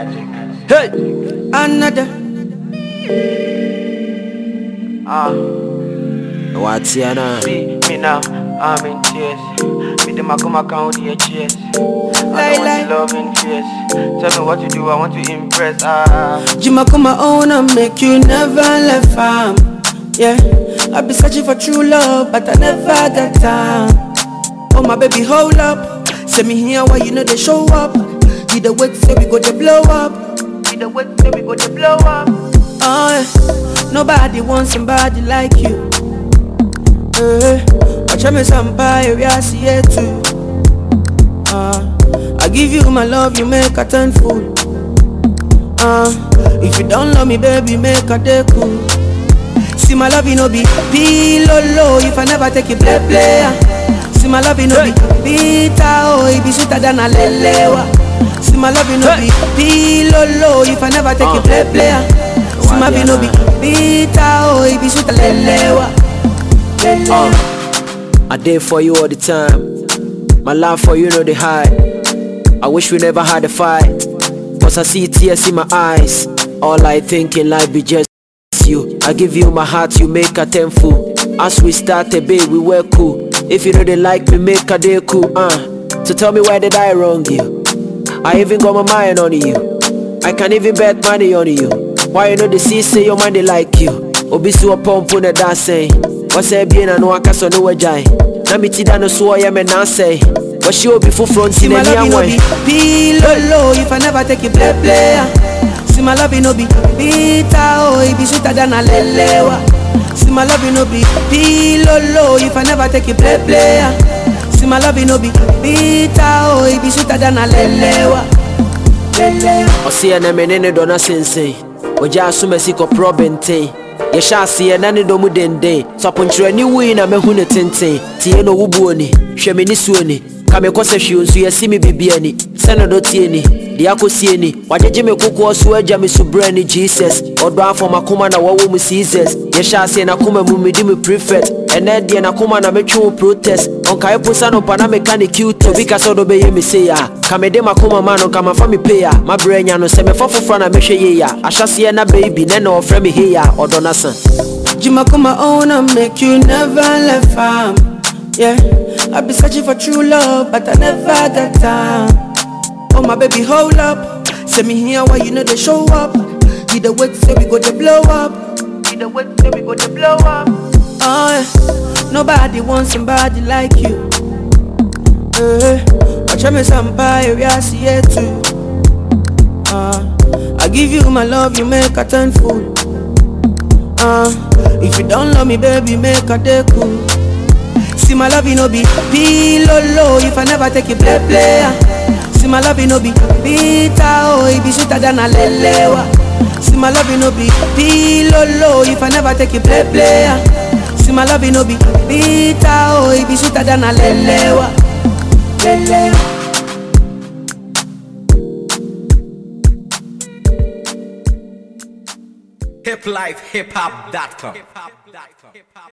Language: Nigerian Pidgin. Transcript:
Hey, Another. Ah, what's your name? me, me now, I'm in tears. Me them I come account with your cheers. I Lie, don't lie. want to love in tears. Tell me what you do, I want to impress. Ah, Jima come my own and make you never left farm. Yeah, I be searching for true love, but I never got time. Oh my baby, hold up. Send me here why you know they show up. You the wait say we go to blow up. you the way say we go to blow up. Oh yeah, nobody wants somebody like you. Eh, watch me somebody we are see it too. Uh, I give you my love, you make a turn fool. Uh, if you don't love me, baby, make a day cool. See my love, you know be pillow low if I never take it play play. ah. See my love, you know be bitter oh, it be sweeter than a lelewa. See my love, you know be pillow low if I never take it play play. ah. See my love, you know be bitter oh, it be sweeter lelewa. Lelewa. I did for you all the time. My love for you know the hide. I wish we never had a fight. Cause I see tears in my eyes. All I think in life be just you. I give you my heart, you make a tenfold. As we started, babe, we were cool. If you know they like me, make a day cool. Uh. So tell me why did I wrong you? I even got my mind on you. I can even bet money on you. Why you know the see say your mind they like you? Obi so pump on the dancing. What's that being a no aka so no wajai? Na mi ti da no so ya me na say. What she obi for front See in my any love, you know be way. pillow low if I never take it play play. ah. See my love, you know be bitter oh, it be sweeter than a lelewa. See my love, you know be pillow low if I never take it play play. ah. See my love, you know be bitter oh, it be sweeter than a lelewa. Lelewa. Ɔseɛ na me ne ne dɔ no sensɛn ɔgya asom asi kɔporɔ bɛnten yɛhyɛ aseɛ na ne dɔ mu denden saponkyerɛni wui na mahu ne tenten tie no wobuo ni hwɛ me ne suo ni ka me kɔ sɛ hwee nso yɛsi me bibia ni sɛ ne dɔ tie ni deɛ akɔsie ni wagyegye me kokoɔ so agya me so berɛ ni jesus ɔdɔ afɔ makoma na wɔwɔ mu seasons yɛhyɛ aseɛ nakoma mu medi me prefect ɛnɛ deɛ nakoma na metwe wo protest ɔnkae po sa no pa na meka ne cute obi ka sɛ ɔdɔ bɛyɛ me sei a ka mede makoma ma no ka mafa me pei a mabrɛ anya no sɛ mɛfa foforɔ na mɛhwɛ yei a ahyɛseɛ na baby nɛ na ɔfrɛ me hei a ɔdɔ no sa Jima come my own and make you never left farm. Yeah, I be searching for true love, but I never got time. Oh my baby, hold up. Send me here why you know they show up. You the wait say we go to blow up. You the way say we go to blow up. Oh yeah, nobody wants somebody like you. Eh, watch me somebody we are see it too. Uh, I give you my love, you make a turn fool. Uh, if you don't love me, baby, make a day cool. See my love, you know be pillow low if I never take it play play. ah. See my love, you know be bitter oh, it be sweeter than a lelewa. See my love, you know be pillow low if I never take it play play. ah. See my love, you know be bitter oh, it be sweeter than a lelewa. Lelewa. hiplifehiphop.com